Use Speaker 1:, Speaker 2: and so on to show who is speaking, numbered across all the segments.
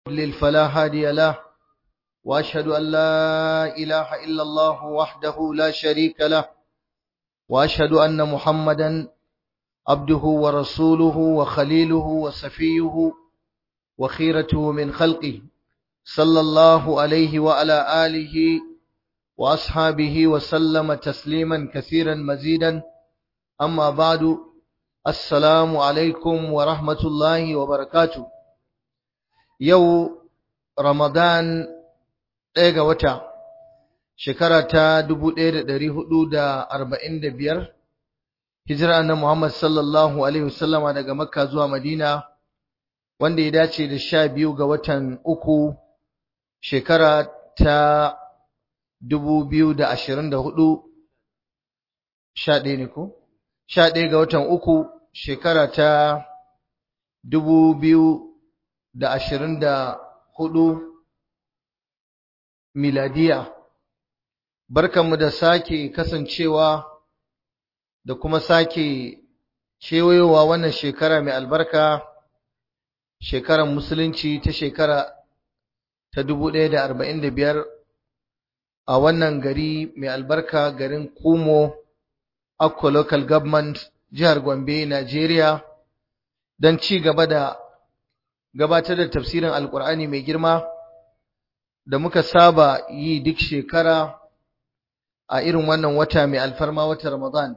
Speaker 1: يضلل فلا هادي له وأشهد أن لا إله إلا الله وحده لا شريك له وأشهد أن محمدا عبده ورسوله وخليله وصفيه وخيرته من خلقه صلى الله عليه وعلى آله وأصحابه وسلم تسليما كثيرا مزيدا أما بعد السلام عليكم ورحمة الله وبركاته يو رمضان ɗaya wata shekara ta dubu ɗaya da ɗari hudu da arba'in da biyar hijira na Muhammad sallallahu alaihi wasallama daga Makka zuwa Madina wanda ya dace da sha biyu ga watan uku shekara ta dubu biyu da ashirin da hudu sha ɗaya ne ko? sha ɗaya ga watan uku shekara ta dubu biyu da ashirin da hudu miladiya barkanmu da sake kasancewa da kuma sake kewayowa wannan shekara mai albarka shekarar musulunci ta shekara ta dubu ɗaya da arba'in da biyar a wannan gari mai albarka garin kumo akko local government jihar gombe nigeria don ci gaba da gabatar da tafsirin alkur'ani mai girma da muka saba yi duk shekara a irin wannan wata mai alfarma wata Ramadan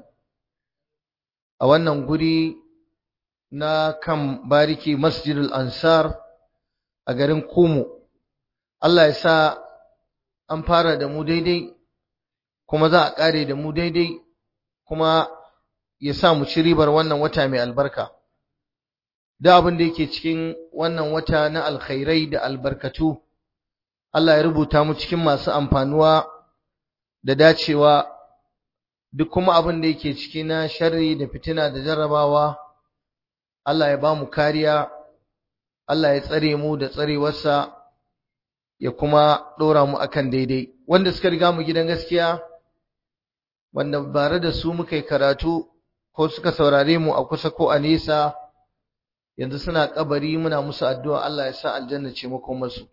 Speaker 1: a wannan guri na kan bariki Masjidul Ansar a garin Kumu Allah ya sa an fara da mu daidai kuma za a ƙare da mu daidai kuma ya sa mu ci ribar wannan wata mai albarka da abin da yake cikin wannan wata na alkhairai da albarkatu Allah ya rubuta mu cikin masu amfanuwa da dacewa duk kuma abin da yake ciki na sharri da fitina da jarrabawa Allah ya ba mu kariya Allah ya tsare mu da tsarewarsa ya kuma ɗora mu akan daidai wanda suka riga mu gidan gaskiya wanda bare da su muka yi karatu ko suka saurare mu a kusa ko a nesa yanzu suna kabari muna musu addu'a Allah ya sa aljanna ce makomarsu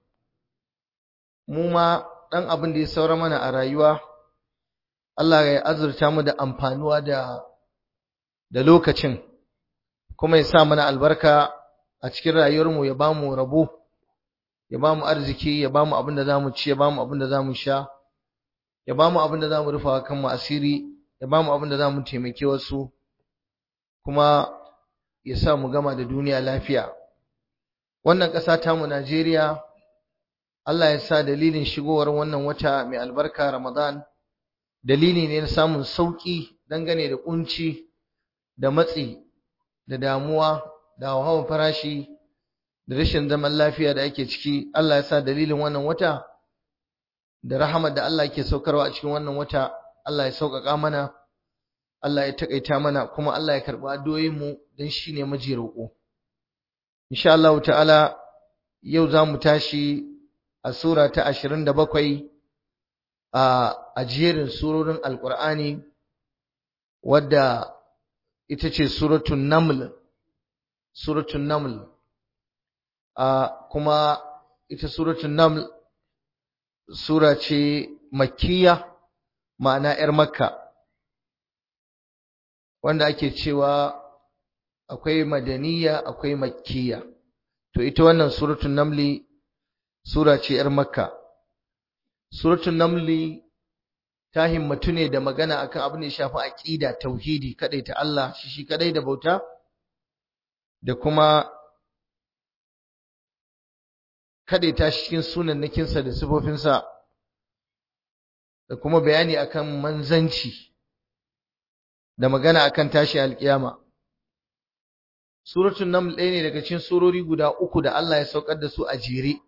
Speaker 1: mu ma ɗan abin da ya saura mana a rayuwa Allah ya azurta mu da amfanuwa da da lokacin kuma ya sa mana albarka a cikin rayuwarmu ya bamu rabo ya bamu arziki ya bamu abin da zamu ci ya bamu abin da zamu sha ya bamu abin da zamu rufa kanmu asiri ya bamu abin da zamu taimake wasu kuma ya sa mu gama da duniya lafiya wannan ƙasa tamu Najeriya Allah ya sa dalilin shigowar wannan wata mai albarka Ramadan dalili ne na samun sauki dangane da kunci da matsi da damuwa da hawan farashi da rashin zaman lafiya da ake ciki Allah ya sa dalilin wannan wata da rahamar da Allah ke saukarwa a cikin wannan wata Allah ya sauƙaƙa mana Allah ya takaita mana kuma Allah ya karɓi addu'o'in mu dan shine maji roƙo insha Allah ta'ala yau za mu tashi a sura ta ashirin da bakwai a jerin surorin alkur'ani wadda ita ce suratun naml suratun naml kuma ita suratun naml sura ce makkiya ma'ana 'yar makka wanda ake cewa akwai madaniya akwai makkiya to ita wannan suratun namli sura ce ‘yar Makka. Suratun Namli ta himmatu ne da magana akan abin da ya shafi aƙida, tauhidi, kaɗai ta Allah, shi shi kaɗai da bauta, da kuma kaɗai ta shi cikin sunannakinsa da sifofinsa, da kuma bayani akan manzanci, da magana akan tashi alƙiyama. Suratun Naml ɗaya ne daga cikin surori guda uku da Allah ya saukar da su a jere.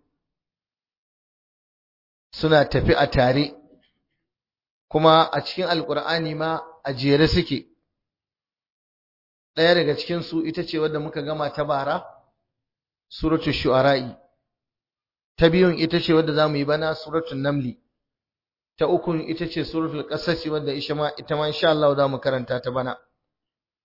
Speaker 1: suna tafi a tare kuma a cikin alkur'ani ma a jere suke ɗaya daga cikinsu ita ce wadda muka gama ta bara suratul shu'ara'i ta biyun ita ce wadda za mu yi bana suratul namli ta ukun ita ce suratul qasas wadda ita ma insha Allah za mu karanta ta bana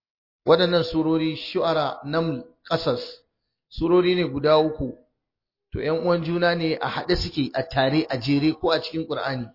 Speaker 1: waɗannan surori shu'ara naml qasas surori ne guda uku to ‘yan uwan juna ne a haɗe suke a tare a jere ko a cikin ƙur'ani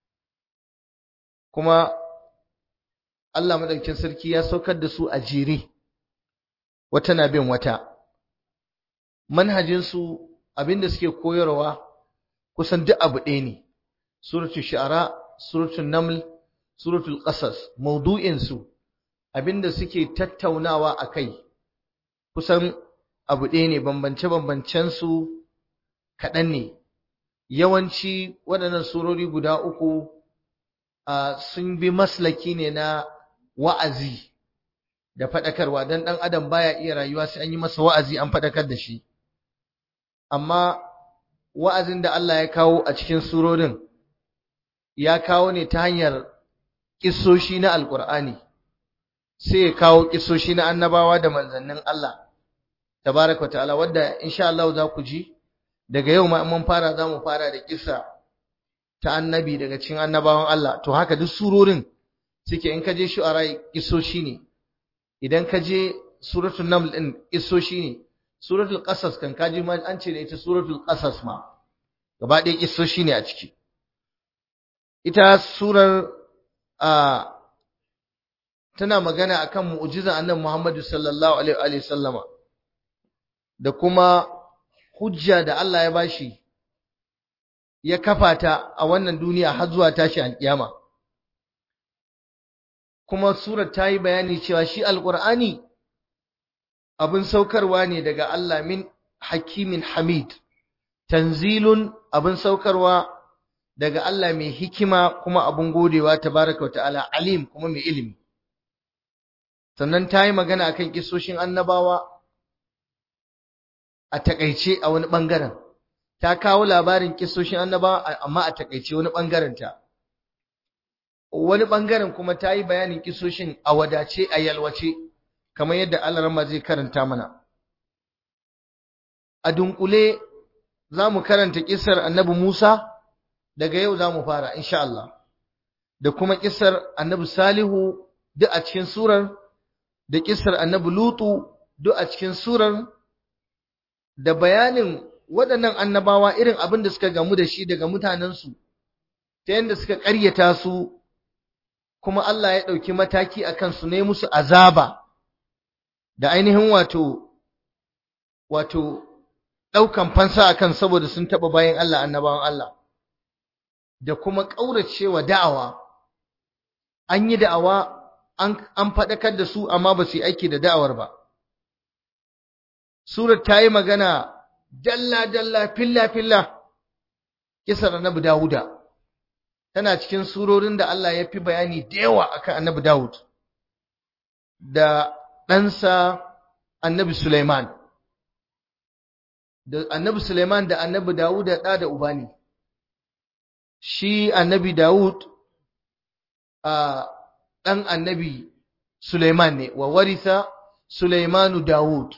Speaker 1: kuma Allah madaukakin sarki ya saukar da su a jere wata na bin wata manhajinsu abinda suke koyarwa kusan duk abu ɗaya ne suratul shu'ara suratul naml suratul qasas maudu'in su abinda suke tattaunawa akai kusan abu ɗaya ne bambance bambancen su kaɗan ne yawanci waɗannan surori guda uku sun bi maslaki ne na wa'azi da faɗakarwa don ɗan adam baya iya rayuwa sai an yi masa wa'azi an faɗakar da shi amma wa'azin da Allah ya kawo a cikin surorin ya kawo ne ta hanyar ƙisoshi na alƙur'ani sai ya kawo ƙisoshi na annabawa da manzannin Allah tabaraka wa ta'ala wadda insha Allah za ku ji daga yau ma mun fara za mu fara da kisa ta annabi daga cikin annabawan Allah to haka duk surorin suke in ka je shu'ara kisoshi ne idan ka je suratul naml din kisoshi ne suratul qasas kan kaji ma an ce da ita suratul qasas ma gaba ɗaya kisoshi ne a ciki ita surar a tana magana akan mu'jizan annabi Muhammad sallallahu alaihi wa sallama da kuma hujja da Allah ya bashi ya kafa ta a wannan duniya har zuwa tashi alkiyama kuma surar ta yi bayani cewa shi alqur'ani abin saukarwa ne daga Allah min hakimin hamid tanzilun abin saukarwa daga Allah mai hikima kuma abin godewa tabaraka wa ta'ala alim kuma mai ilimi sannan ta yi magana akan kisoshin annabawa a takaice a wani bangaren ta kawo labarin kisoshin annabawa amma a takaice wani bangaren ta wani bangaren kuma ta yi bayanin kisoshin a wadace a yalwace kamar yadda Allah zai karanta mana a dunkule za mu karanta kisar annabi Musa daga yau za mu fara insha Allah da kuma kisar annabi Salihu duk a cikin surar da kisar annabi Lutu duk a cikin surar da bayanin waɗannan annabawa irin abin da suka gamu da shi daga mutanensu ta yadda suka ƙaryata su kuma Allah ya ɗauki mataki a kansu ne musu azaba da ainihin wato wato ɗaukan fansa a kan saboda sun taɓa bayan Allah annabawan Allah da kuma ƙauracewa da'awa an yi da'awa an faɗakar da su amma ba su yi aiki da da'awar ba Surat ta yi magana dalla-dalla, filla-filla, kisar annabi Dawuda, tana cikin surorin da Allah ya fi bayani da yawa akan annabi Dawud, da ɗansa annabi Suleiman. Da annabi Suleiman da annabi Dawuda ɗa da uba ne. Shi annabi Dawud a ɗan annabi Suleiman ne, wa warisa Suleimanu Dawud.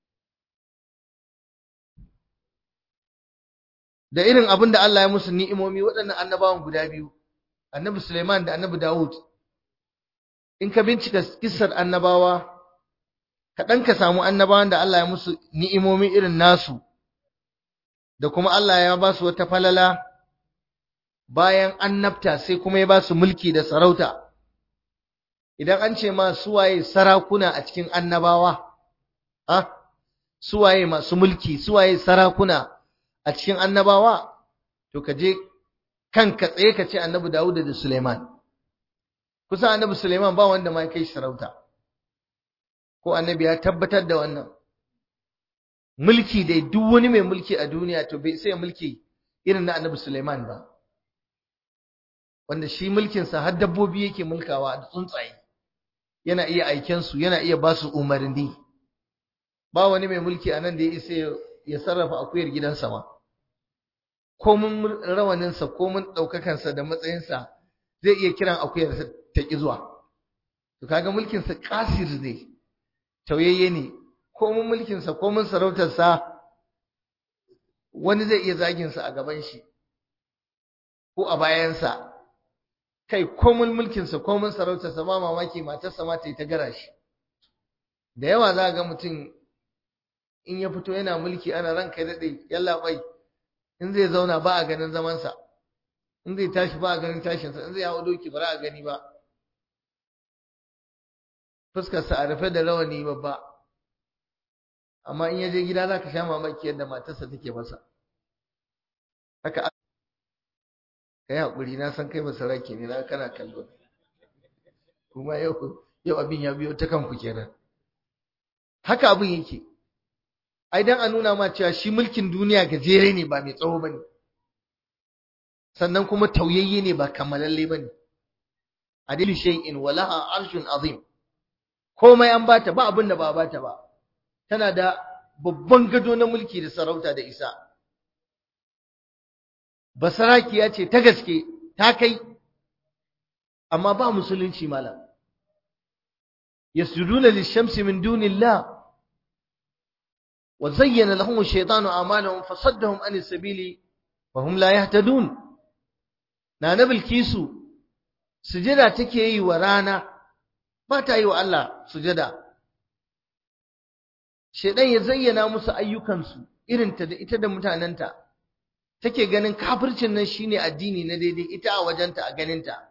Speaker 1: da irin abin da Allah ya musu ni'imomi waɗannan annabawan guda biyu annabi Suleiman da annabi Dawud in ka bincika kissar annabawa kaɗan ka samu annabawan da Allah ya musu ni'imomi irin nasu da kuma Allah ya ba su wata falala bayan annabta sai kuma ya ba su mulki da sarauta idan an ce ma suwaye sarakuna a cikin annabawa ah suwaye masu mulki suwaye sarakuna a cikin annabawa to ka je kanka tsaye ka ce annabi Dawud da Suleiman kusa annabi Suleiman ba wanda ma kai sarauta ko annabi ya tabbatar da wannan mulki dai duk wani mai mulki a duniya to bai sai mulki irin na annabi Suleiman ba wanda shi mulkinsa har dabbobi yake mulkawa da tsuntsaye yana iya aiken su yana iya ba su umarni ba wani mai mulki a nan da ya isa ya sarrafa akuyar gidansa ma komin rawaninsa komin ɗaukakansa da matsayinsa zai iya kiran akuyar ta ƙi zuwa to kaga mulkinsa kasir ne tauyayye ne komin mulkinsa komin sarautarsa wani zai iya zaginsa a gaban shi ko a bayansa kai komin mulkinsa komin sarautarsa ma mamaki matarsa ma ta yi ta gara shi da yawa za ga mutum in ya fito yana mulki ana ranka daɗe yalla bai in zai zauna ba a ganin zamansa in zai tashi ba a ganin tashinsa in zai hawo doki ba a gani ba fuskarsa a rufe da rawani babba amma in ya je gida za ka sha mamaki yadda matarsa take masa haka ka yi haƙuri na san kai masaraki ne na kana kallo kuma yau yau abin ya biyo ta kanku kenan haka abin yake ai dan a nuna ma cewa shi mulkin duniya gajere ne ba mai tsawo bane sannan kuma tauyayye ne ba kammalalle bane adil shay'in walaha arshun azim komai an bata ba abin da ba bata ba tana da babban gado na mulki da sarauta da isa basarakiya ce ta gaske ta kai amma ba musulunci malam yasjuduna lishamsi min dunillah wa zayyana lahum ash-shaytanu a'malahum fasaddahum an as-sabili wa hum la yahtadun na nabil kisu sujada take yi wa rana ba ta yi wa Allah sujada shedan ya zayyana musu ayyukansu irin ta da ita da mutanenta take ganin kafircin nan shine addini na daidai ita a wajenta a ganinta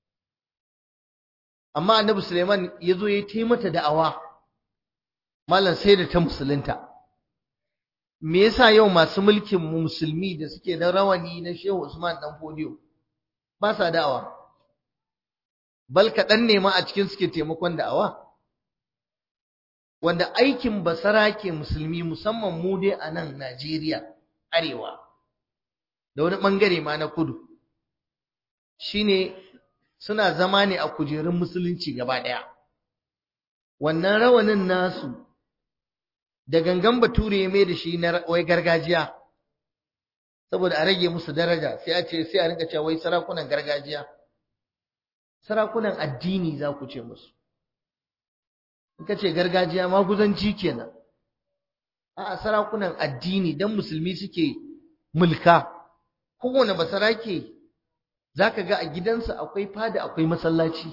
Speaker 1: amma annabi Suleiman ya zo ya yi mata da'awa malam sai da ta musulunta me yasa yau masu mulkin mu musulmi da suke da rawani na Shehu Usman dan Fodiyo ba sa da'awa bal kaɗan ne ma a cikin suke taimakon da'awa wanda aikin basara ke musulmi musamman mu dai a nan Najeriya arewa da wani ɓangare ma na kudu shine suna zama ne a kujerun musulunci gaba ɗaya wannan rawanin nasu da gangan bature ya mai da shi na wai gargajiya saboda a rage musu daraja sai a ce sai a rinka cewa wai sarakunan gargajiya sarakunan addini za ku ce musu in ka ce gargajiya maguzanci kenan a'a sarakunan addini dan musulmi suke mulka kowane basarake za ka ga a gidansa akwai fada akwai masallaci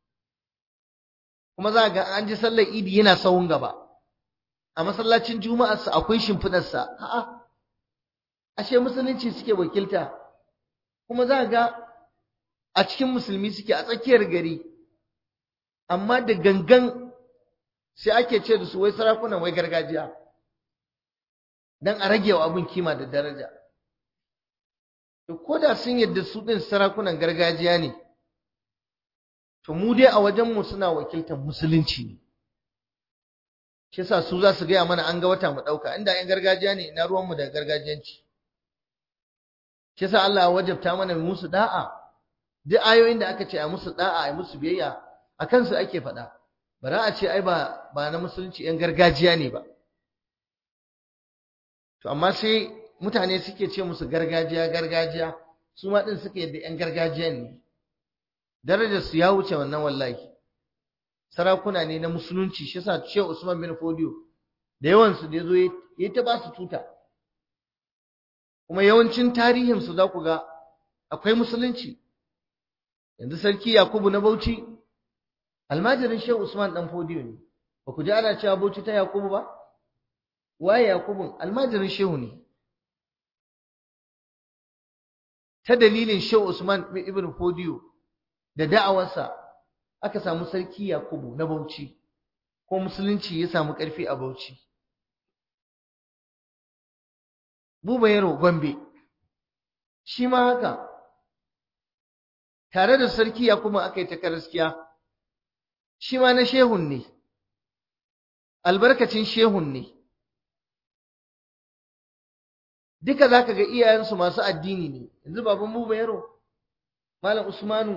Speaker 1: kuma za ga an ji sallar idi yana sahun gaba a masallacin juma'arsa akwai shimfidarsa a'a ashe musulunci suke wakilta kuma za ga a cikin musulmi suke a tsakiyar gari amma da gangan sai ake ce da su wai sarakunan wai gargajiya dan a rage wa abin kima da daraja to ko da sun yadda su ɗin sarakunan gargajiya ne to mu dai a wajenmu suna wakiltar musulunci ne shi yasa su za su gaya mana an ga wata mu ɗauka inda ‘yan gargajiya ne ina ruwanmu da gargajiyanci shi yasa Allah ya wajabta mana musu da'a duk ayoyin da aka ce a musu da'a a musu biyayya a kansu ake faɗa ba za a ce ai ba ba na musulunci ‘yan gargajiya ne ba to amma sai mutane suke ce musu gargajiya gargajiya su ma din suke yadda yan gargajiyan ne darajar su ya wuce wannan wallahi sarakuna ne na musulunci shi yasa Sheikh Usman bin Fodio da yawan su da yazo yayi ta ba su tuta kuma yawancin tarihin su za ku ga akwai musulunci yanzu sarki Yakubu na Bauchi almajirin Sheikh Usman dan Fodio ne ba ku ji ana cewa Bauchi ta Yakubu ba waye Yakubun almajirin Shehu ne ta dalilin Shehu Usman ibn Fodiyo da da'awarsa aka samu sarki Yakubu na Bauchi ko musulunci ya samu ƙarfi a Bauchi Buba Yaro Gombe shi ma haka tare da sarki Yakubu aka yi ta karaskiya shi ma na shehun ne albarkacin shehun ne duka zaka ga iyayensu masu addini ne yanzu baban mu bayaro malam usmanu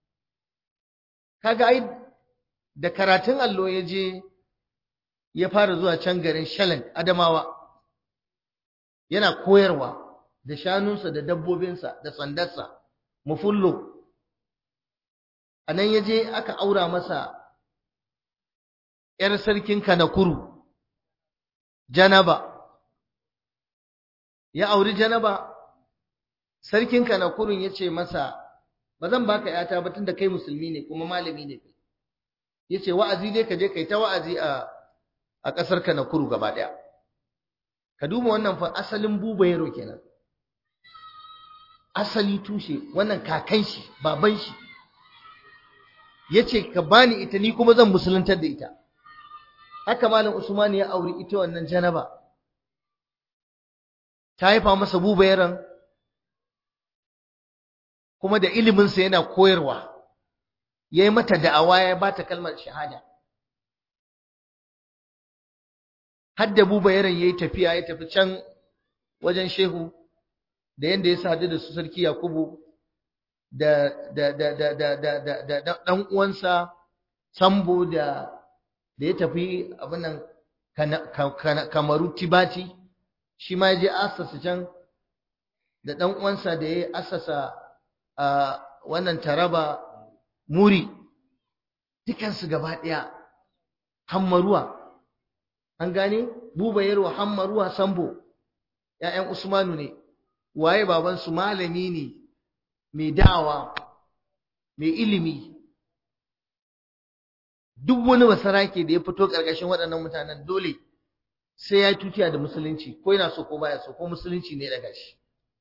Speaker 1: kaga ai da karatun allo ya je ya fara zuwa can garin shalan adamawa yana koyarwa da shanunsa da dabbobinsa da sandarsa mufullo a nan ya je aka aura masa ‘yar sarkin kanakuru janaba ya auri janaba sarkin kanakurun ya ce masa ba zan baka yata ba tunda kai musulmi ne kuma malami ne kai yace wa'azi dai ka je kai ta wa'azi a a kasar kanakuru gaba daya ka duba wannan fa asalin buba yaro kenan asali tushe wannan kakan shi baban shi yace ka bani ita ni kuma zan musuluntar da ita haka malam Usman ya auri ita wannan janaba ta haifa masa bubayaran kuma da iliminsa yana koyarwa ya yi mata da'awa ya ba ta kalmar shahada har da bubayaran ya yi tafiya ya tafi can wajen shehu da yadda ya sadu da su sarki yakubu da da da da da da da da da dan uwansa sambo da da ya tafi abin nan kamaru tibati shi ma ya je asasa can da dan uwansa da ya asasa a wannan taraba muri dukansu gaba ɗaya hammaruwa an gane buba yarwa hammaruwa sambo ‘ya'yan usmanu ne waye babansu malami ne mai da'awa mai ilimi duk wani basarake da ya fito ƙarƙashin waɗannan mutanen dole sai ya tutiya da musulunci ko yana so ko baya so ko musulunci ne daga shi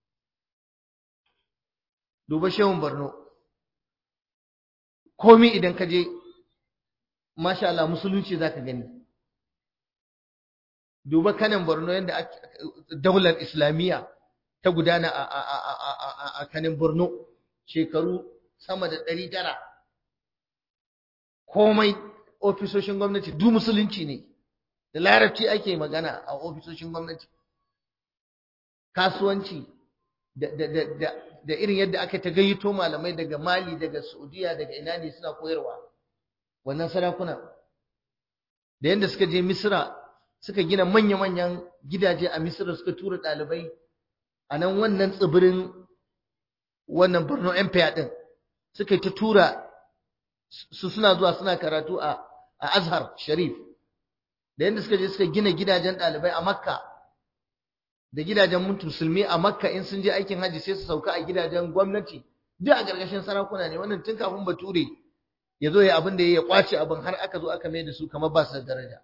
Speaker 1: duba shehun Borno komai idan ka je masha Allah musulunci zaka gani duba kanin Borno yadda daular islamiyya ta gudana a kanin Borno shekaru sama da ɗari tara komai ofisoshin gwamnati duk musulunci ne da larabci ake magana a ofisoshin gwamnati kasuwanci da irin yadda aka ta gayyato malamai daga Mali daga Saudiya daga ina ne suna koyarwa wannan sarakuna da yadda suka je Misra suka gina manya-manyan gidaje a Misra suka tura ɗalibai a nan wannan tsibirin wannan Borno Empire din suka yi ta tura su suna zuwa suna karatu a Azhar Sharif da yadda suka je suka gina gidajen ɗalibai a Makka da gidajen musulmi a makka in sun je aikin haji sai su sauka a gidajen gwamnati duk a gargashin sarakuna ne wannan tun kafin bature ya zo ya abin da ya kwace abin har aka zo aka mai da su kamar ba su da daraja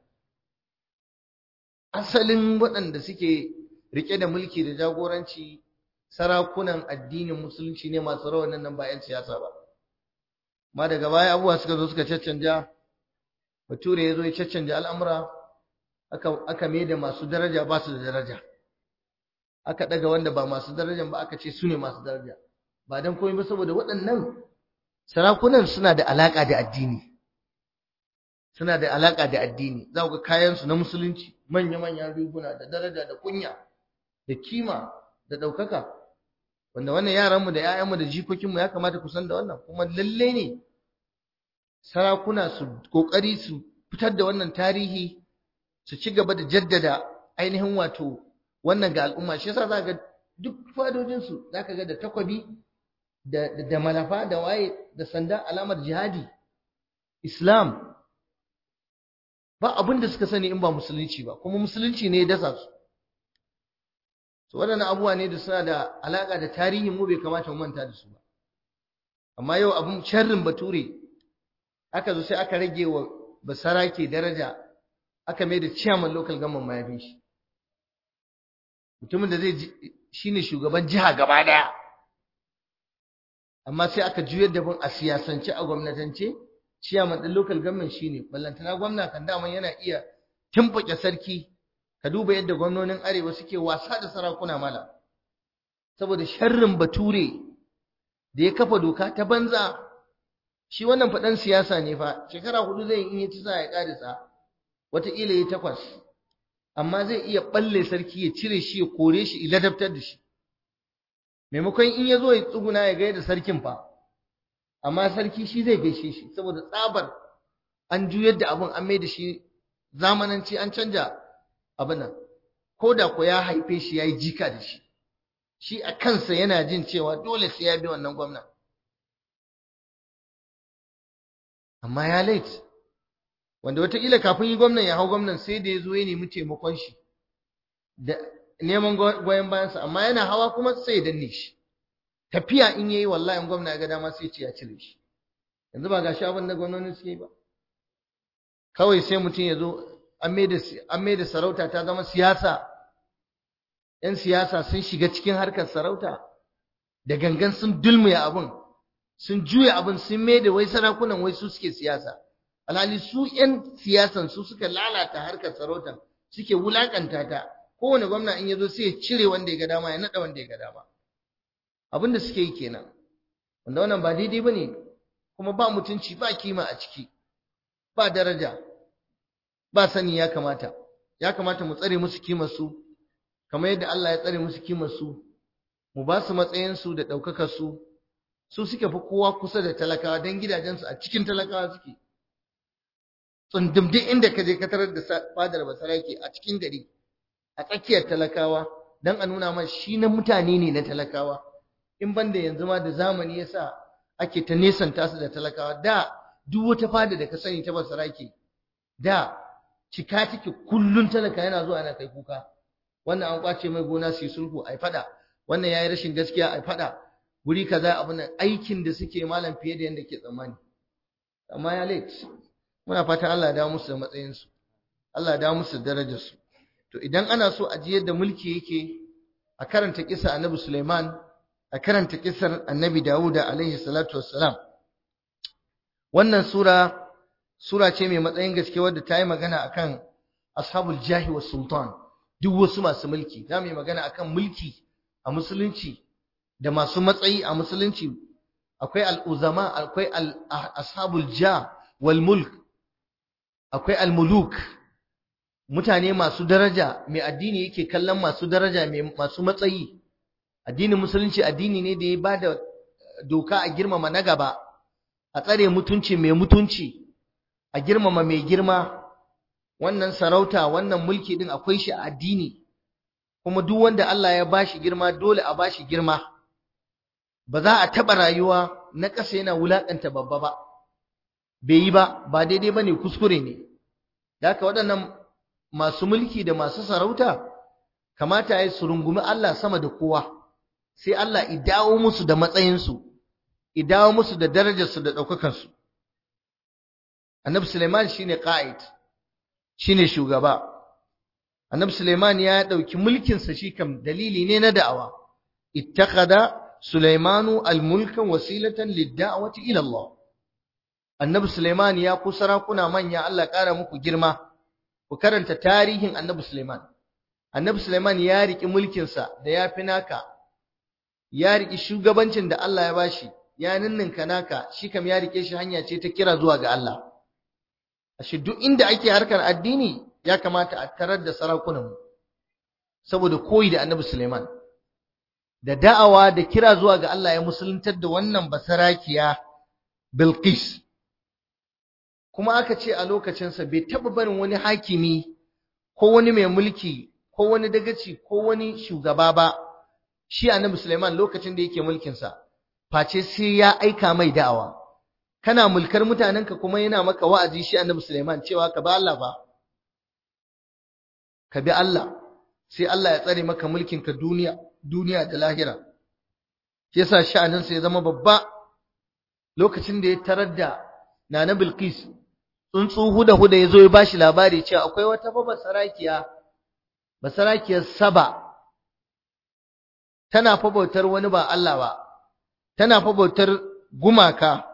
Speaker 1: asalin waɗanda suke rike da mulki da jagoranci sarakunan addinin musulunci ne masu rawanin nan ba 'yan siyasa ba ma daga baya abubuwa suka zo suka caccanja bature ya zo ya caccanja al'amura aka aka mai da masu daraja ba su da daraja aka daga wanda ba masu darajan ba aka ce su ne masu daraja ba dan komai ba saboda waɗannan sarakunan suna da alaka da addini suna da alaka da addini za ku ga kayan su na musulunci manya manyan riguna da daraja da kunya da kima da ɗaukaka wanda wannan yaranmu da 'ya'yanmu da jikokinmu ya kamata ku san da wannan kuma lalle ne sarakuna su kokari su fitar da wannan tarihi su ci gaba da jaddada ainihin wato wannan ga al'umma shi yasa za ga duk fadojinsu za ka ga da takwabi da, da, malafa da waye da sanda alamar jihadi islam ba abin da suka sani in ba musulunci ba kuma musulunci ne ya dasa su so waɗannan abubuwa ne da suna da alaƙa da tarihin mu bai kamata mu manta da su ba amma yau abin sharrin bature aka zo sai aka rage wa basarake daraja aka mai da chairman local government mayafin shi mutumin da zai shine shugaban jiha gaba daya amma sai aka juyar da bin a siyasance a gwamnatance chairman din local government shine ballantana gwamna kan daman yana iya timfake sarki ka duba yadda gwamnonin arewa suke wasa da sarakuna mala saboda sharrin bature da ya kafa doka ta banza shi wannan faɗan siyasa ne fa shekara hudu zai in ya ci sa ya ƙarisa wataƙila ya takwas amma zai iya ɓalle sarki ya cire shi ya kore shi ya ladabtar da shi maimakon in ya zo ya tsuguna ya gaida sarkin fa amma sarki shi zai gaishe shi saboda tsabar an juyar da abin an mai da shi zamananci an canja abin nan ko da ko ya haife shi ya yi jika da shi shi a kansa yana jin cewa dole sai ya bi wannan gwamna amma ya late wanda wataƙila kafin yi gwamnan ya hau gwamnan sai da ya zo ya nemi taimakon shi da neman goyon bayansa amma yana hawa kuma sai ya danne shi tafiya in yayi wallahi in gwamna ya ga dama sai ce ya cire shi yanzu ba gashi abin da gwamnati suke yi ba kawai sai mutum ya zo an mai da sarauta ta zama siyasa ‘yan siyasa sun shiga cikin harkar sarauta da gangan sun dulmuya abin sun juya abin sun mai da wai sarakunan wai su suke siyasa alhali su 'yan siyasan su suka lalata harkar sarautar suke wulakanta ta kowane gwamna in ya zo sai ya cire wanda ya ga dama ya naɗa wanda ya ga dama abin da suke yi kenan wanda wannan ba daidai ba ne kuma ba mutunci ba kima a ciki ba daraja ba sani ya kamata ya kamata mu tsare musu kimar su kamar yadda Allah ya tsare musu kimar su mu ba su matsayin su da ɗaukakar su su suke fi kowa kusa da talakawa don gidajensu a cikin talakawa suke tsundum duk inda ka je ka tarar da fadar basarake a cikin gari a tsakiyar talakawa don a nuna ma shi na mutane ne na talakawa in banda yanzu ma da zamani yasa ake ta nesanta su da talakawa da duk wata fada da ka sani ta basarake da cika take kullun talaka yana zuwa yana kai kuka wannan an kwace mai gona su yi sulhu ai fada wannan yayi rashin gaskiya ai fada guri kaza abin nan aikin da suke malam fiye da yanda ke tsammani amma ya late muna fatan Allah ya dawo musu da matsayin su Allah ya dawo musu da darajar su to idan ana so a ji yadda mulki yake a karanta kisa Annabi Sulaiman a karanta kisar Annabi Dawuda alaihi salatu wassalam wannan sura sura ce mai matsayin gaske wadda ta yi magana akan ashabul jahi was sultan duk wasu masu mulki za mu yi magana akan mulki a musulunci da masu matsayi a musulunci akwai al'uzama akwai ashabul ja wal mulk akwai al-muluk mutane masu daraja mai addini yake kallon masu daraja mai masu matsayi addinin musulunci addini ne da ya bada doka a girmama na gaba a tsare mutunci mai mutunci a girmama mai girma wannan sarauta wannan mulki din akwai shi a addini kuma duk wanda Allah ya bashi girma dole a bashi girma ba za a taɓa rayuwa na ƙasa yana wulaƙanta babba ba bai yi ba ba daidai ba ne kuskure ne da haka waɗannan masu mulki da masu sarauta kamata ya su rungumi Allah sama da kowa sai Allah i dawo musu da matsayinsu i dawo musu da darajarsu da ɗaukakansu annabi Suleiman shine qa'id shine shugaba annabi Suleiman ya ɗauki mulkinsa shi kam dalili ne na da'awa ittakhadha Sulaimanu al-mulkan wasilatan lid-da'wati ila Allah Annabi Sulaiman ya ku sarakuna manya Allah ƙara muku girma ku karanta tarihin Annabi Sulaiman Annabi Sulaiman ya riki mulkin sa da yafi naka ya riki shugabancin da Allah ya bashi ya ninninka naka shi kam ya rike shi hanya ce ta kira zuwa ga Allah ashe duk inda ake harkar addini ya kamata a tarar da sarakunan saboda koyi da Annabi Sulaiman da da'awa da kira zuwa ga Allah ya musuluntar da wannan basarakiya Bilqis kuma aka ce a lokacinsa bai taɓa barin wani hakimi ko wani mai mulki ko wani dagaci ko wani shugaba ba shi annabi Sulaiman lokacin da yake mulkinsa face sai ya aika mai da'awa kana mulkar mutanenka kuma yana maka wa'azi shi annabi Sulaiman cewa ka bi Allah ba ka bi Allah sai Allah ya tsare maka mulkinka duniya duniya da lahira shi yasa sha'aninsa ya zama babba lokacin da ya tarar da Nana Bilqis tsuntsu huda huda yazo ya bashi labari cewa akwai wata baba sarakiya basarakiyar Saba tana fa bautar wani ba Allah ba tana fa bautar gumaka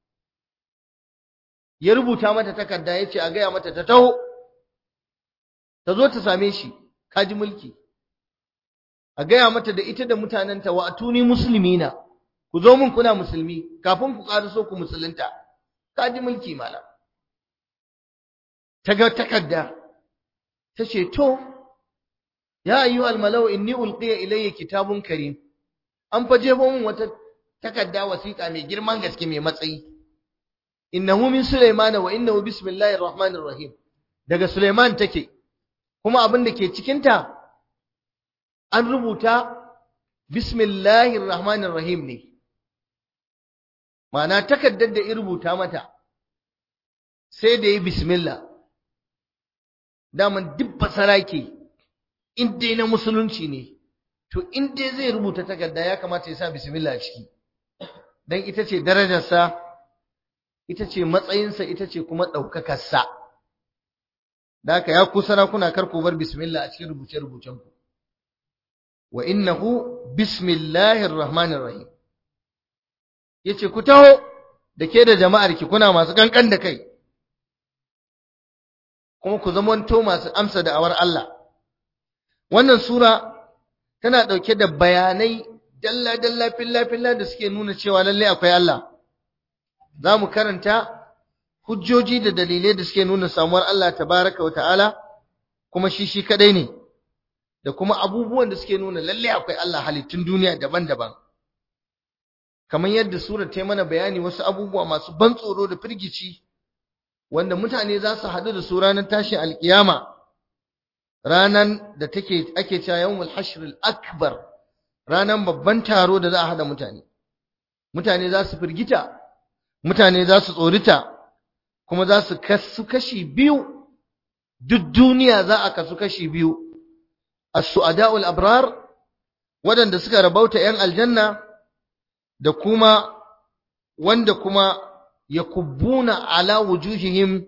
Speaker 1: ya rubuta mata takarda yace a gaya mata ta taho ta zo ta same shi kaji mulki a gaya mata da ita da mutanenta wa atuni muslimina ku zo mun kuna musulmi kafin ku so ku musulunta kaji mulki malam ta ga takarda ta ce to ya ayyuha almalau inni ulqiya ilayya kitabun karim an faje mun wata takarda wasiƙa mai girman gaske mai matsayi innahu min sulaimana wa innahu bismillahir rahmanir rahim daga sulaiman take kuma abin da ke cikin ta an rubuta bismillahir rahmanir rahim ne ma'ana takaddar da ya rubuta mata sai da yi bismillah daman duk basarake in dai na musulunci ne to in dai zai rubuta takarda ya kamata ya sa bismillah a ciki dan ita ce darajarsa ita ce matsayinsa ita ce kuma ɗaukakarsa da haka ya ku sarakuna kar ku bar bismillah a cikin rubuce-rubucenku wa innahu bismillahir rahmanir rahim yace ku taho da ke da jama'ar ki kuna masu kankan da kai kuma ku zamanto masu amsa da awar Allah wannan sura tana dauke da bayanai dalla dalla filla filla da suke nuna cewa lalle akwai Allah zamu karanta hujjoji da dalilai da suke nuna samuwar Allah tabaraka wa ta'ala kuma shi shi kadai ne da kuma abubuwan da suke nuna lalle akwai Allah halittun duniya daban-daban kamar yadda surar ta mana bayani wasu abubuwa masu ban tsoro da firgici wanda mutane za su haɗu da su ranar tashin alkiyama ranan da take ake cewa yawmul hashr akbar ranan babban taro da za a hada mutane mutane za su firgita mutane za su tsorita kuma za su kasu kashi biyu duk duniya za a kasu kashi biyu as-su'ada'ul abrar waɗanda suka rabauta 'yan aljanna da kuma wanda kuma yakubbuna ala wujuhihim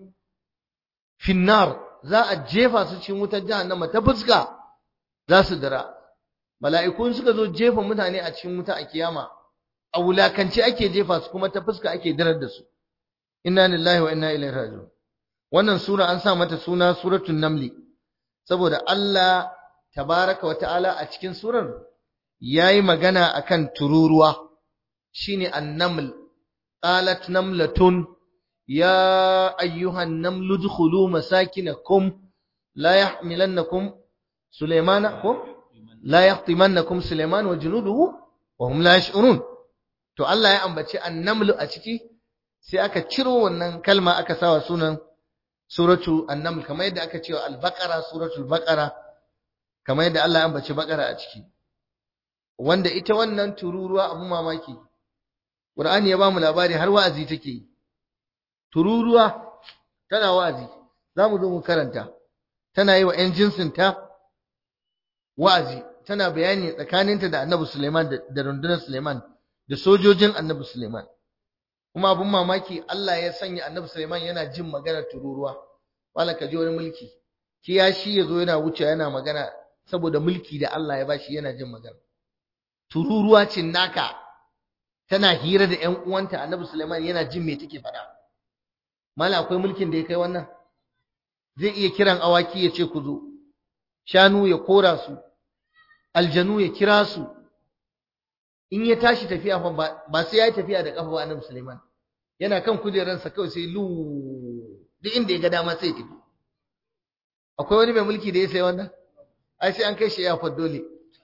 Speaker 1: finnar za a jefa su cikin wutar jahannama ta fuska za su dira mala'ikun suka zo jefa mutane a cikin wuta a kiyama a wulakance ake jefa su kuma ta fuska ake dirar da su inna lillahi wa inna ilaihi raji'un wannan sura an sa mata suna suratul namli saboda Allah tabaraka wa ta'ala a cikin surar yayi magana akan tururuwa shine annaml qalat namlatun ya ayyuhan namlu dkhulu masakinakum la yahmilannakum sulaymana ko la yahtimannakum sulayman wa junuduhu wa hum la yash'urun to Allah ya ambaci annamlu a ciki sai aka ciro wannan kalma aka sawa sunan suratu annaml kamar yadda aka cewa al-baqara suratul baqara kamar yadda Allah ya ambaci baqara a ciki wanda ita wannan tururuwa abu mamaki Qur'ani ya bamu labari har wa'azi take yi tururuwa tana wa'azi zamu zo mu karanta tana yi wa ƴan jinsin ta wa'azi tana bayani tsakaninta da Annabi Sulaiman da rundunar Sulaiman da sojojin Annabi Sulaiman kuma abun mamaki Allah ya sanya Annabi Sulaiman yana jin maganar tururuwa wala ka ji wani mulki kiyashi yazo yana wuce yana magana saboda mulki da Allah ya bashi yana jin magana tururuwa ce naka tana hira da ƴan uwanta Annabi Sulaiman yana jin me take faɗa mala akwai mulkin da ya kai wannan zai iya kiran awaki ya ce ku zo shanu ya kora su aljanu ya kira su in ya tashi tafiya fa ba sai ya yi tafiya da kafa ba Annabi Sulaiman yana kan kujeransa kawai sai lu duk inda ya ga dama sai tafi akwai wani mai mulki da ya sai wannan ai sai an kai shi ya fa dole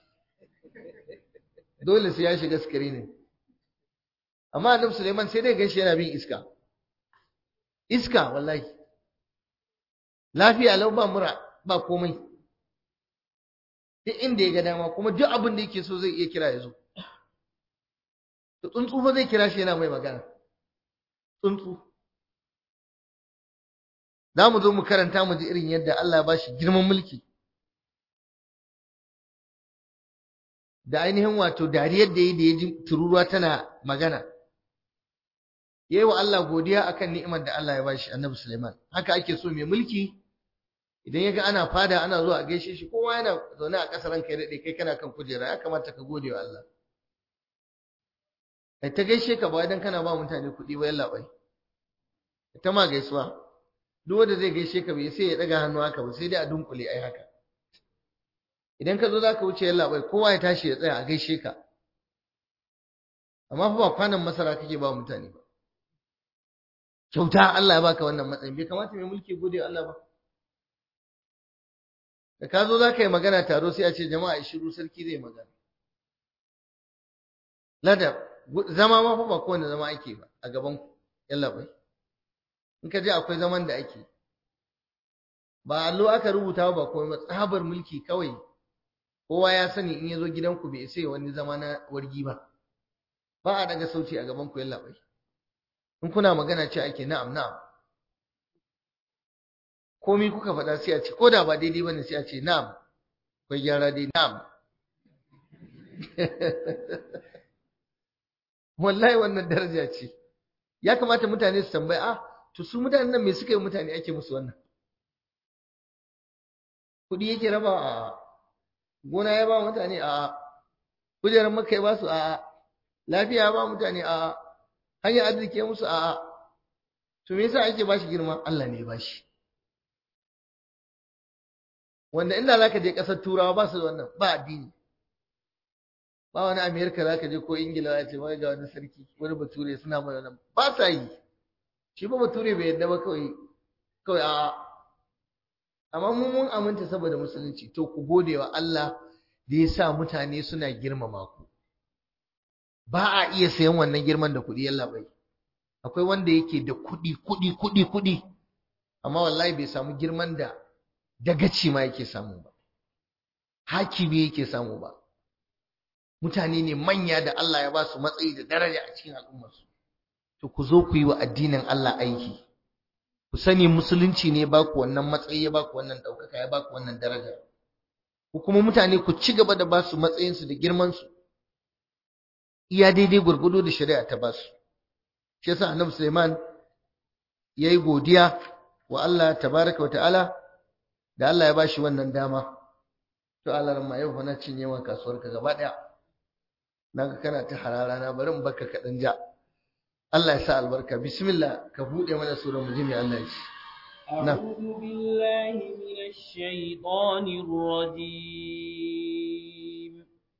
Speaker 1: dole sai ya shiga screening amma Annabi Sulaiman sai dai ganshi yana bin iska iska wallahi lafiya lau ba mura ba komai duk inda ya ga dama kuma duk abin da yake so zai iya kira ya zo to tsuntsu fa zai kira shi yana mai magana tsuntsu za mu zo mu karanta mu ji irin yadda Allah ya bashi girman mulki da ainihin wato dariyar da yi da ya ji tururuwa tana magana yayi wa Allah godiya akan ni'imar da Allah ya bashi Annabi Sulaiman haka ake so mai mulki idan yaga ana fada ana zuwa a gaishe shi kowa yana zaune a ƙasar ranka ya dade kai kana kan kujera ya kamata ka gode wa Allah kai ta gaishe ka ba idan kana ba mutane kuɗi ba yalla bai ta ma gaisuwa duk wanda zai gaishe ka bai sai ya daga hannu haka ba sai dai a dunkule ai haka idan ka zo za ka wuce yalla bai kowa ya tashi ya tsaya a gaishe ka amma fa ba kwanan masara kake ba mutane ba kyauta Allah ya baka wannan matsayin bai kamata mai mulki gode wa Allah ba da ka zo za ka yi magana taro sai a ce jama'a shiru sarki zai magana lada zama ma fa ba kowane zama ake ba a gaban ku yalla bai in ka je akwai zaman da ake ba allo aka rubuta ba komai ba tsabar mulki kawai kowa ya sani in ya zo gidanku bai sai wani zama na wargi ba ba a daga sauti a gaban ku yalla bai in kuna magana ce ake na'am na'am komai kuka faɗa sai a ce ko da ba daidai bane sai a ce na'am akwai gyara dai na'am wallahi wannan daraja ce ya kamata mutane su tambaye ah to su mutanen nan me suka yi mutane ake musu wannan kuɗi yake raba a gona ya ba mutane a kujerar maka ya ba su a lafiya ya ba mutane a hanyar arziki ya musu a to me yasa ake ba shi girma Allah ne ya ba shi wanda inda zaka je ƙasar turawa ba su da wannan ba addini ba wani amerika zaka je ko ingila ya ce wai ga wani sarki wani bature suna mai wannan ba sa yi shi ba bature bai yadda ba kawai kawai a amma mun mun aminta saboda musulunci to ku gode wa Allah da ya sa mutane suna girmama ku ba a iya sayan wannan girman da kuɗi yalla bai akwai wanda yake da kuɗi kuɗi kuɗi kuɗi amma wallahi bai samu girman da dagaci ma yake samu ba hakimi yake samu ba mutane ne manya da Allah ya ba su matsayi da daraja a cikin al'ummarsu to ku zo ku yi wa addinin Allah aiki ku sani musulunci ne ba ku wannan matsayi ya ba ku wannan ɗaukaka ya ba ku wannan daraja ku kuma mutane ku ci gaba da ba su matsayinsu da girmansu iya daidai gwargwado da shari'a ta ba su shi yasa annabi Sulaiman yayi godiya wa Allah tabaraka wa ta'ala da Allah ya bashi wannan dama to Allah ran ma yau fa na cinye wa kasuwar ka gaba daya naga kana ta harara na bari in baka kadan ja Allah ya sa albarka bismillah ka bude mana sura mu ji me Allah ya ce
Speaker 2: أعوذ بالله من الشيطان الرجيم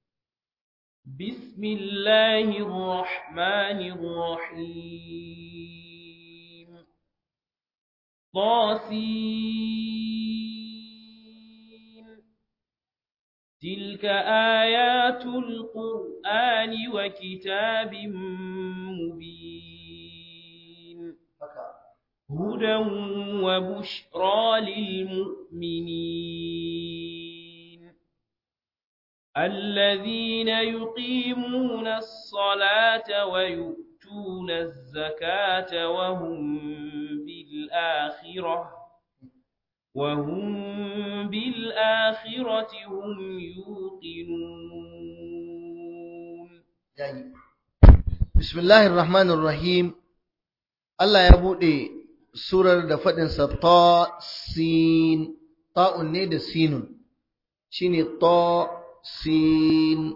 Speaker 2: بسم الله الرحمن الرحيم طاسين تلك آيات القرآن وكتاب مبين هدى وبشرى للمؤمنين الذين يقيمون الصلاة ويؤتون الزكاة وهم بالآخرة وهم بالآخرة هم يوقنون
Speaker 1: بسم الله الرحمن الرحيم Allah ya buɗe surar da faɗinsa ta sin ta'un ne da sinun shine ta sin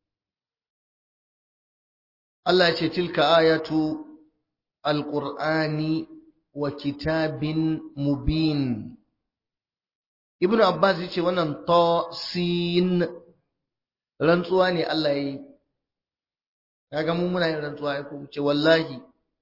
Speaker 1: Allah ya ce tilka ayatu alqur'ani wa kitabin mubin Ibn Abbas yace wannan ta sin rantsuwa ne Allah ya yi kaga mu muna yin rantsuwa ko ce wallahi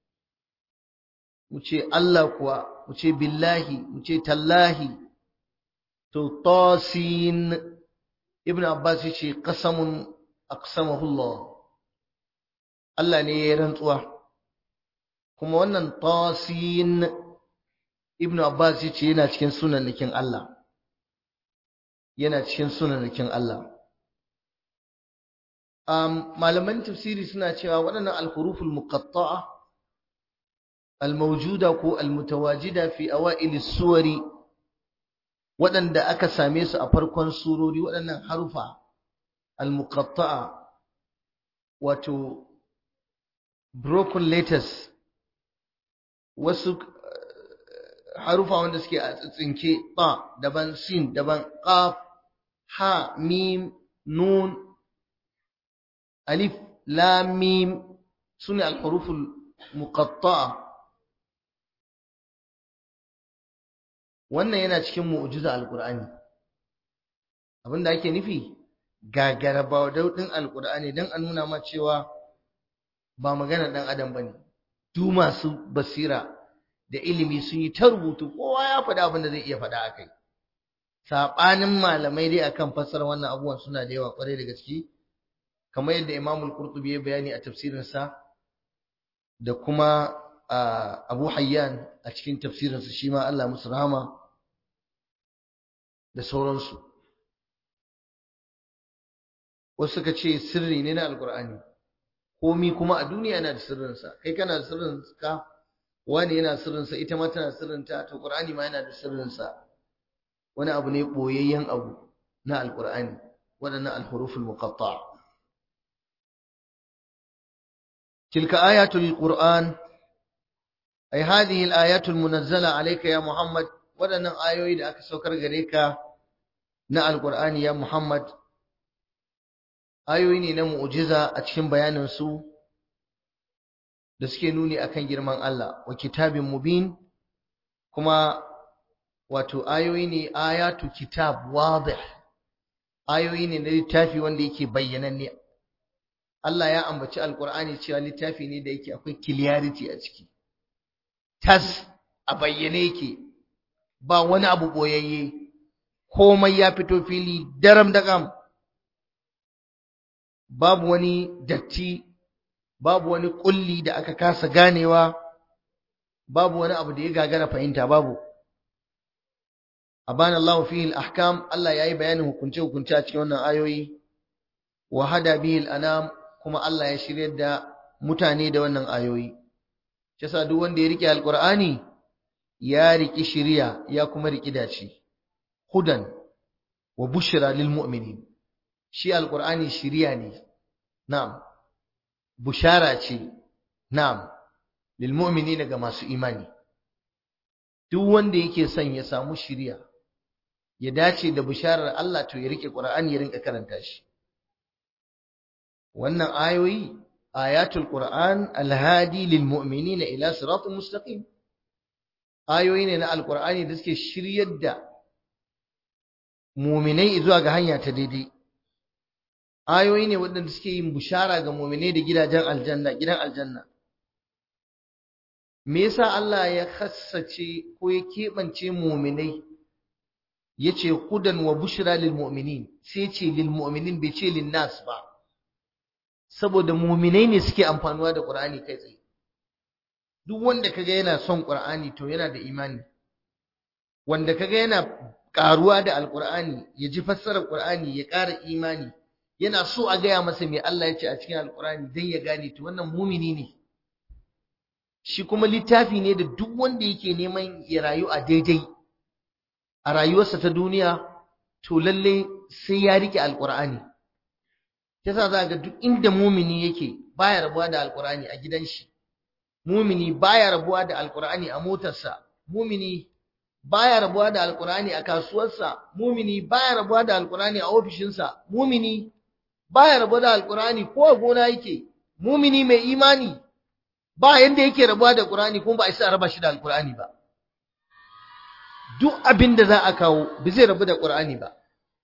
Speaker 1: mu ce Allah kuwa mu ce billahi mu ce tallahi to tasin ibn abbas yace qasamun aqsamahu Allah Allah ne ya rantsuwa kuma wannan tasin ibn abbas yace yana cikin sunannikin Allah yana cikin sunannikin Allah um, malaman tafsiri suna cewa waɗannan al-huruful muqatta'a الموجودة كو المتواجدة في أوائل السور waɗanda aka same su a farkon surori waɗannan harufa al-muqatta'a wato broken letters wasu harufa wanda suke a tsinke ba daban sin daban qaf ha mim nun alif lam mim sune al-huruf al-muqatta'a wannan yana cikin mu'jiza alqur'ani abinda ake nufi gagara ba daudin alqur'ani dan a nuna ma cewa ba magana dan adam bane du masu basira da ilimi sun yi ta rubutu kowa ya faɗa abin da zai iya faɗa akai sabanin malamai dai akan fassara wannan abubuwan suna da yawa kwarai da gaske kamar yadda Imam al-Qurtubi ya bayani a tafsirinsa da kuma Abu Hayyan a cikin tafsirinsa shi ma Allah musu rahama da sauransu wasu suka ce sirri ne na alkur'ani komi kuma a duniya yana da sirrinsa kai kana da sirrinka wani yana sirrinsa ita ma tana sirrinta to qur'ani ma yana da sirrinsa wani abu ne boyayyen abu na alkur'ani waɗannan alhuruful muqatta' تلك آيات القرآن أي هذه الآيات المنزلة عليك يا محمد ودنا آيوي da aka saukar gare ka na alqur'ani ya Muhammad ayoyi ne na mu'jiza a cikin bayanin su da suke nuni akan girman Allah wa kitabin mubin kuma wato ayoyi ne ayatu kitab wadih ayoyi ne na littafi wanda yake bayyananne Allah ya ambaci alkur'ani cewa littafi ne da yake akwai clarity a ciki tas a bayyane yake ba wani abu boyayye komai ya fito fili daram dagam babu wani datti babu wani kulli da aka kasa ganewa babu wani abu da ya gagara fahimta babu abana Allah fihi al-ahkam Allah yayi bayanin hukunce hukunce a cikin wannan ayoyi wa hada bihi al-anam kuma Allah ya shiryar da mutane da wannan ayoyi yasa duk wanda ya rike alqur'ani ya riki shiriya ya kuma riki dace hudan wa bushra lil mu'minin shi alqur'ani shiriya ne na'am bushara ce na'am lil mu'minina ga masu imani duk wanda yake son ya samu shiriya ya dace da bisharar Allah to ya rike Qur'ani ya rinka karanta shi wannan ayoyi ayatul Qur'an alhadi lil mu'minina ila siratin mustaqim ayoyi ne na alqur'ani da suke shiryar da mu'minai zuwa ga hanya ta daidai ayoyi ne waɗanda suke yin bishara ga mu'minai da gidajen aljanna gidan aljanna me yasa Allah ya khassace ko ya keɓance mu'minai yace hudan wa bushra lil mu'minin sai ce lil mu'minin bai ce lin nas ba saboda mu'minai ne suke amfanuwa da Qur'ani kai tsaye duk wanda kaga yana son Qur'ani to yana da imani wanda kaga yana karuwa da alqur'ani ya ji fassarar Qur'ani ya ƙara imani yana so a gaya masa me Allah ya ce a cikin alqur'ani dan ya gane to wannan mumini ne shi kuma littafi ne da duk wanda yake neman ya rayu a daidai a rayuwarsa ta duniya to lalle sai ya rike alqur'ani yasa za ga duk inda mumini yake baya rabuwa da alqur'ani a gidan shi mumini baya rabuwa da alqur'ani a motarsa mumini baya rabuwa da alqur'ani a kasuwarsa mumini baya rabuwa da alqur'ani a ofishinsa mumini baya rabuwa da alqur'ani ko a gona yake mumini mai imani ba yanda yake rabuwa da qur'ani kuma ba a isa raba shi da alqur'ani ba duk abin da za a kawo ba zai rabu da qur'ani ba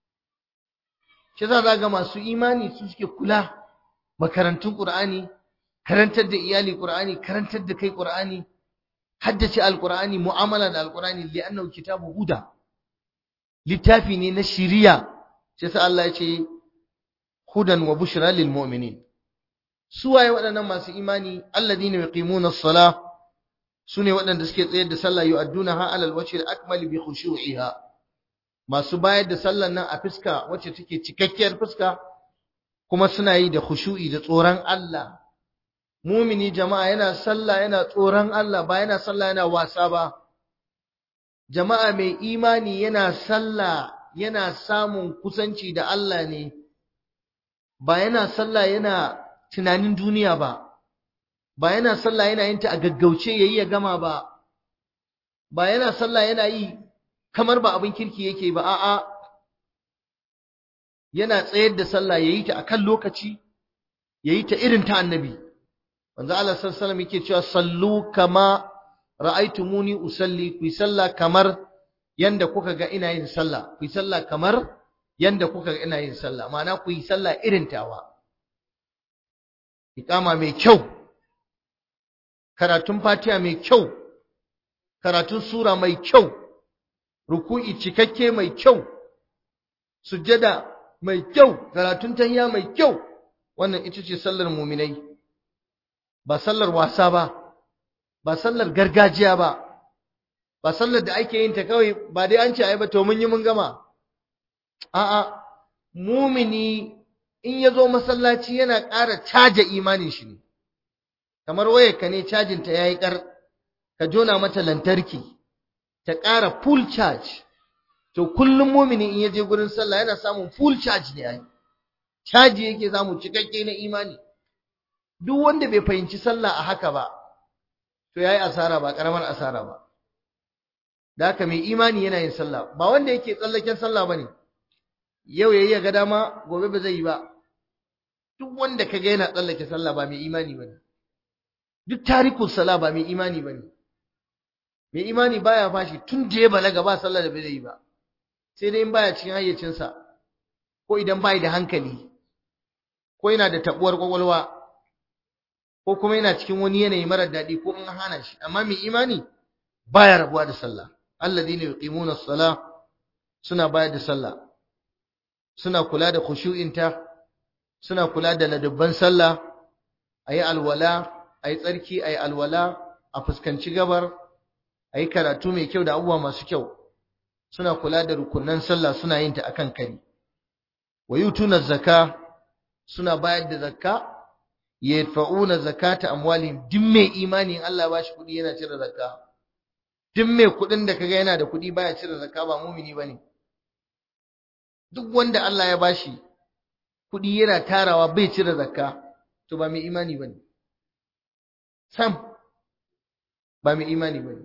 Speaker 1: shi za ga masu imani su suke kula makarantun qur'ani karantar da iyali qur'ani karantar da kai qur'ani haddace alqur'ani mu'amala da alqur'ani li'annahu kitabu huda littafi ne na shiriya shi sa Allah ya ce hudan wa bushra lil mu'minin su waye waɗannan masu imani alladhina yuqimuna as-salah sune waɗanda suke tsayar da sallah yu'addunaha ala al-wajhi al-akmal bi khushu'iha masu bayar da sallan nan a fuska wacce take cikakkiyar fuska kuma suna yi da khushu'i da tsoron Allah mumini jama'a yana sallah yana tsoron Allah ba yana sallah yana wasa ba jama'a mai imani yana sallah yana samun kusanci da Allah ne ba yana sallah yana tunanin duniya ba ba yana sallah yana yin ta a gaggauce yayi ya gama ba ba yana sallah yana yi kamar ba abin kirki yake ba a'a yana tsayar da sallah yayi ta akan lokaci yayi ta irin ta annabi manzo Allah sallallahu alaihi wasallam yake cewa sallu kama ra'aytumuni usalli ku sallah kamar yanda kuka ga ina yin sallah ku sallah kamar yanda kuka ga ina yin sallah ma'ana ku yi sallah irin tawa iqama mai kyau karatun fatiha mai kyau karatun sura mai kyau ruku'i cikakke mai kyau sujjada mai kyau karatun tahiyya mai kyau wannan ita ce sallar muminai ba sallar wasa ba ba sallar gargajiya ba ba sallar da ake yin ta kawai ba dai an ce ai ba to mun yi mun gama a'a mumini in ya zo masallaci yana ƙara caja imanin shi ne kamar wayarka ne cajin ta yayi kar ka jona mata lantarki ta ƙara full charge to kullum mumini in ya je gurin sallah yana samun full charge ne ai caji yake samu cikakke na imani duk wanda bai fahimci sallah a haka ba to yayi asara ba karamar asara ba da haka mai imani yana yin sallah ba wanda yake tsallaken sallah bane yau yayi ga dama gobe ba zai yi ba duk wanda kaga yana tsallake sallah ba mai imani bane duk tarikul sala ba mai imani bane mai imani baya fashi tun da ya balaga ba sallah da bai yi ba sai dai in baya cikin hayyacinsa ko idan bai da hankali ko yana da tabuwar kwakwalwa ko kuma yana cikin wani yanayi marar daɗi ko in hana shi amma mai imani baya rabuwa da sallah alladhina yuqimuna as-salah suna bayar da sallah suna kula da khushu'inta suna kula da ladabban sallah ayi alwala ayi tsarki ayi alwala a fuskanci gabar ayi karatu mai kyau da abubuwa masu kyau suna kula da rukunan sallah suna yin ta akan kari wa yutuna zakka suna bayar da zakka yadfa'una zakata amwalihim duk mai imani in Allah ba shi kudi yana cire zakka duk mai kudin da kaga yana da kudi baya cire zakka ba mumini bane duk wanda Allah ya bashi kudi yana tarawa bai cire zakka to ba mai imani bane sam ba mai imani bane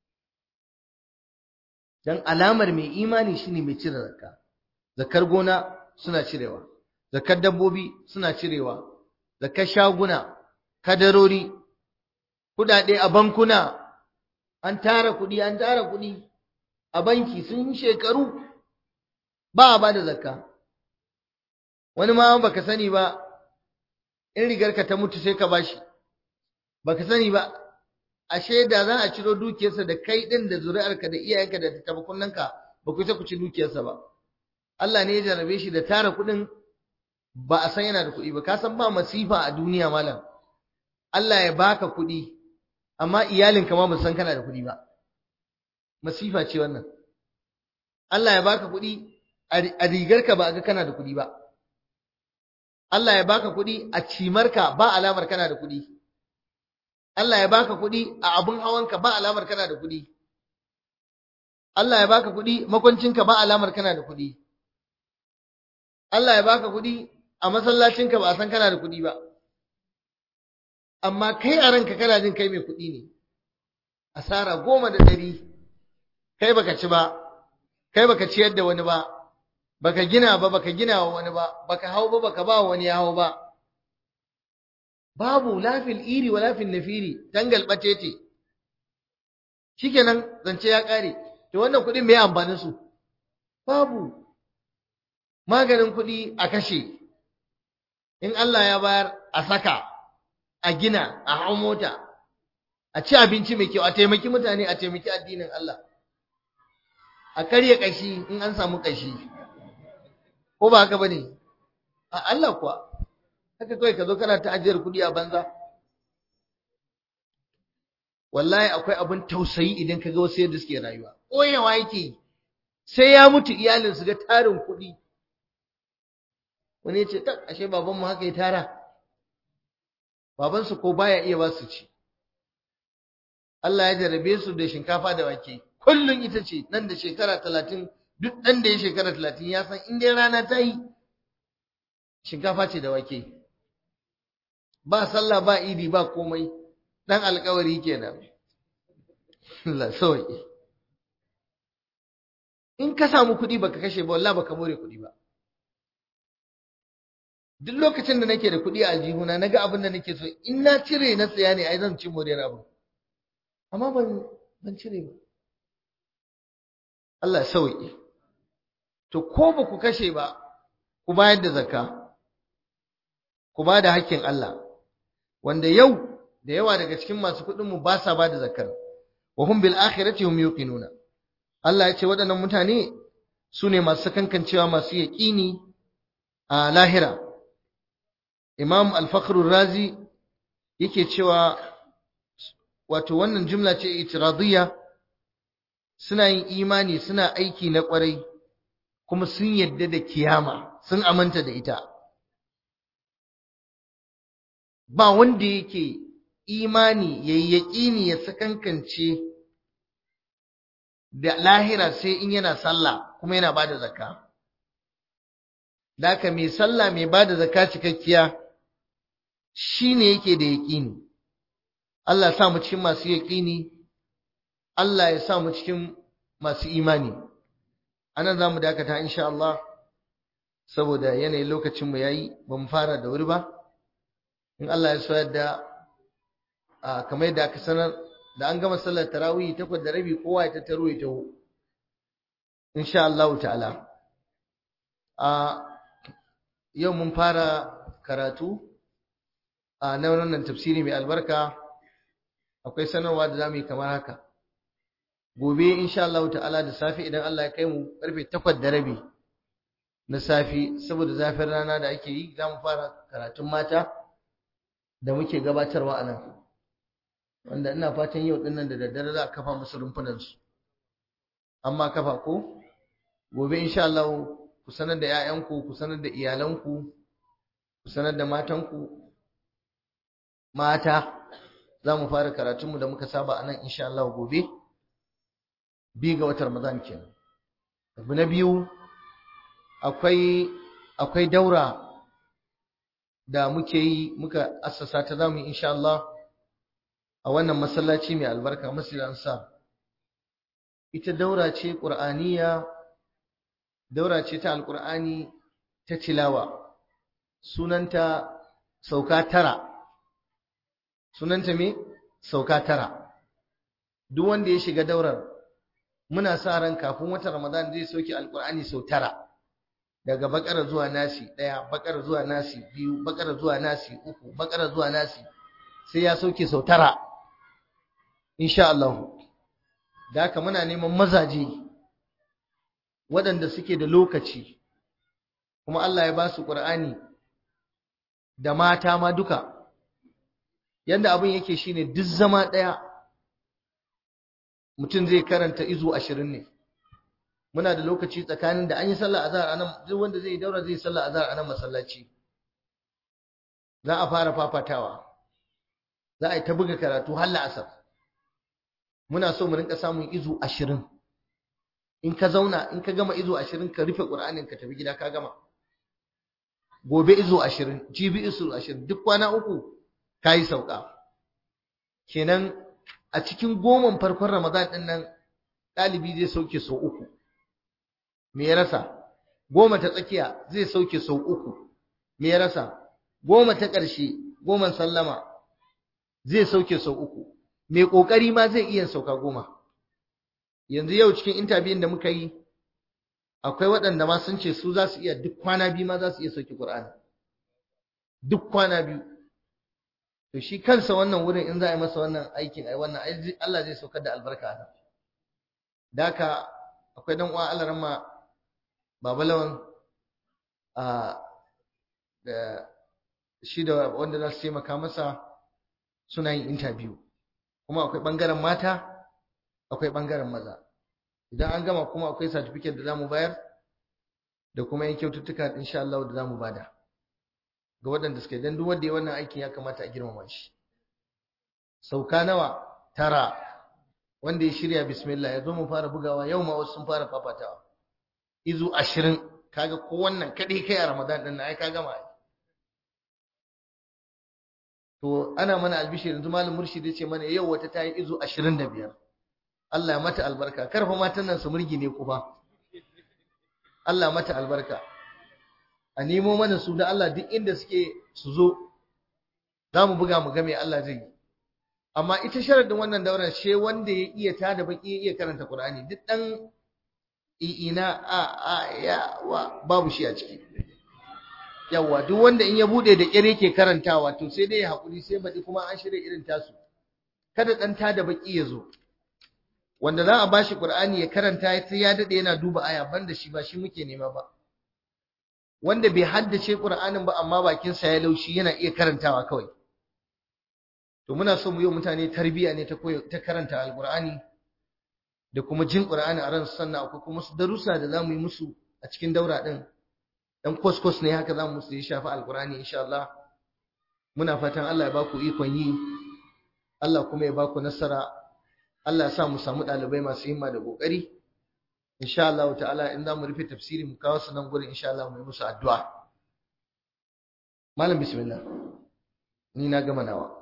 Speaker 1: dan alamar mai imani shine mai cire zakka zakar gona suna cirewa zakar dabbobi suna cirewa zakar shaguna kadarori kudade a bankuna an tara kudi an tara kudi a banki sun shekaru ba a bada zakka wani ma baka sani ba in rigarka ta mutu sai ka bashi baka sani ba ashe da za a ciro dukiyarsa da kai din da zuri'arka da iyayenka da tabakunanka ba ku ta ku ci dukiyarsa ba Allah ne ya jarabe shi da tara kuɗin ba a san yana da kuɗi ba ka san ba masifa a duniya malam Allah ya baka kuɗi amma iyalinka ma ba san kana da kuɗi ba masifa ce wannan Allah ya baka kuɗi a rigarka ba a ga kana da kuɗi ba Allah ya baka kuɗi a cimarka ba alamar kana da kuɗi Allah ya baka kuɗi a abun hawanka ba alamar kana da kuɗi Allah ya baka kuɗi makwancinka ba alamar kana da kuɗi Allah ya baka kuɗi a masallacinka ba a san kana da kuɗi ba amma kai a ranka kana jin kai mai kuɗi ne asara goma da ɗari kai baka ci ba kai baka ciyar da wani ba baka gina ba baka gina wa wani ba baka hau ba baka ba wani ya hau ba babu lafil iri wa lafil nafiri dangal batete shikenan zance ya kare to wannan kuɗin me amfanin su babu maganin kuɗi a kashe in Allah ya bayar a saka a gina a hau mota a ci abinci mai kyau a taimaki mutane a taimaki addinin Allah a karya kashi in an samu kashi ko ba haka bane a Allah kuwa haka kawai ka zo kana ta ajiyar kuɗi a banza wallahi akwai abin tausayi idan ka ga wasu yadda suke rayuwa koyawa yake sai ya mutu iyalin su ga tarin kuɗi wani ya ce tak ashe babanmu haka ya tara babansu ko baya iya ba su ci Allah ya jarabe su da shinkafa da wake kullum ita ce nan da shekara talatin duk ɗan da ya shekara talatin ya san in dai rana ta yi shinkafa ce da wake ba sallah ba idi ba komai dan alkawari kenan Allah sauki in ka samu kuɗi baka kashe ba wallahi baka more kuɗi ba duk lokacin da nake da kuɗi a aljihuna naga abin da nake so in na cire na tsaya ne ai zan ci moriyar abu amma ban ban cire ba Allah ya sauki to ko ba ku kashe ba ku bayar da zakka ku ba da hakkin Allah wanda yau da yawa daga cikin masu kuɗin mu ba sa ba da zakkar wa hum bil akhirati hum yuqinuna Allah ya ce waɗannan mutane su ne masu kankancewa masu yaƙini a lahira Imam Al-Fakhr razi yake cewa wato wannan jumla ce itiradiyya suna yin imani suna aiki na ƙwarai kuma sun yadda da kiyama sun amanta da ita ba wanda yake imani yayi yaƙini ya sakankance da lahira sai in yana sallah kuma yana bada zakka daka mai sallah mai bada zakka cikakkiya shine yake da yaƙini Allah ya sa mu cikin masu yaƙini Allah ya sa mu cikin masu imani anan zamu dakata insha Allah saboda yanayin lokacin mu yayi ba mu fara da wuri ba in Allah ya so yadda a kamar yadda aka sanar da an gama sallar tarawih takwas da rabi kowa ya tattaro ya taho insha Allah ta'ala a yau mun fara karatu a na wannan tafsiri mai albarka akwai sanarwa da zamu yi kamar haka gobe insha Allah ta'ala da safe idan Allah ya kai mu karfe 8 da rabi na safi saboda zafin rana da ake yi zamu fara karatun mata da muke gabatarwa anan wanda ina fatan yau din nan da daddare za a kafa musu rumfunan su amma kafa ko gobe insha Allah ku sanar da 'ya'yanku ku sanar da iyalanku ku sanar da matanku mata za mu fara karatunmu da muka saba a nan insha Allah gobe bi ga watan Ramadan kenan abu na biyu akwai akwai daura da muke yi muka assasa ta zamu yi insha Allah a wannan masallaci mai albarka Masjid Ansar ita daura ce Qur'aniya daura ce ta Alqur'ani ta tilawa sunanta sauka tara sunanta me sauka tara duk wanda ya shiga daurar muna sa ran kafin watan Ramadan zai soke Alqur'ani sau tara daga bakara zuwa nasi daya bakara zuwa nasi biyu bakara zuwa nasi uku bakara zuwa nasi sai ya sauke sau tara insha Allah da haka muna neman mazaje waɗanda suke da lokaci kuma Allah ya ba su Qur'ani da mata ma duka yanda abin yake shine duk zama ɗaya mutum zai karanta izu ashirin ne muna da lokaci tsakanin da an yi sallah azhar anan duk wanda zai daura zai sallah azhar anan masallaci za a fara fafatawa za a yi ta buga karatu har la'asar muna so mu rinka samun izu ashirin in ka zauna in ka gama izu ashirin ka rufe ƙur'anin ka tafi gida ka gama gobe izu ashirin jibi izu ashirin duk kwana uku ka yi sauka kenan a cikin goman farkon ramadan ɗin nan ɗalibi zai sauke sau uku me ya rasa goma ta tsakiya zai sauke sau uku me ya rasa goma ta ƙarshe goman sallama zai sauke sau uku mai ƙoƙari ma zai iya sauka goma yanzu yau cikin intabiyin da muka yi akwai waɗanda ma sun ce su za su iya duk kwana biyu ma za su iya sauke ƙur'ani duk kwana biyu to shi kansa wannan wurin in za a yi masa wannan aikin ai wannan Allah zai saukar da albarka a nan da haka akwai dan uwa Allah ramma babalawan a da shi da wanda za su taimaka masa suna yin interview kuma akwai bangaren mata akwai bangaren maza idan an gama kuma akwai certificate da zamu bayar da kuma yin kyaututtuka insha Allah da zamu bada ga waɗanda suke dan duk wanda ya wannan aikin ya kamata a girmama shi sauka nawa tara wanda ya shirya bismillah ya zo mu fara bugawa yau ma wasu sun fara fafatawa izu ashirin kaga ko wannan kaɗai kai a ramadan ɗin na ai ka gama to ana mana albishir yanzu malam murshid ya ce mana yau wata ta yi izu ashirin da biyar Allah mata albarka karfa matan nan su murgi ne ku ba Allah mata albarka a nemo mana su da Allah duk inda suke su zo za mu buga mu ga me Allah zai yi amma ita sharadin wannan daular she wanda ya iya ta da baki ya iya karanta Qur'ani duk dan ina a a ya wa babu shi a ciki yawa duk wanda in ya bude da kire yake karantawa to sai dai ya hakuri sai baɗi kuma an shirya irin tasu kada dan ta da baki ya zo wanda za a bashi Qur'ani ya karanta sai ya dade yana duba aya banda shi ba shi muke nema ba wanda bai haddace Qur'anin ba amma bakin sa ya laushi yana iya karantawa kawai to muna so mu yi mutane tarbiya ne ta ta karanta alqur'ani da kuma jin qur'ani a ran sannan akwai kuma su darussa da zamu yi musu a cikin daura din dan koskos ne haka zamu musu ya shafi alqur'ani insha Allah muna fatan Allah ya ba ku ikon yi Allah kuma ya ba ku nasara Allah ya sa mu samu dalibai masu himma da kokari insha Allah ta'ala in zamu rufe tafsiri mu kawo su nan gurin insha Allah mu yi musu addu'a malam bismillah ni na gama nawa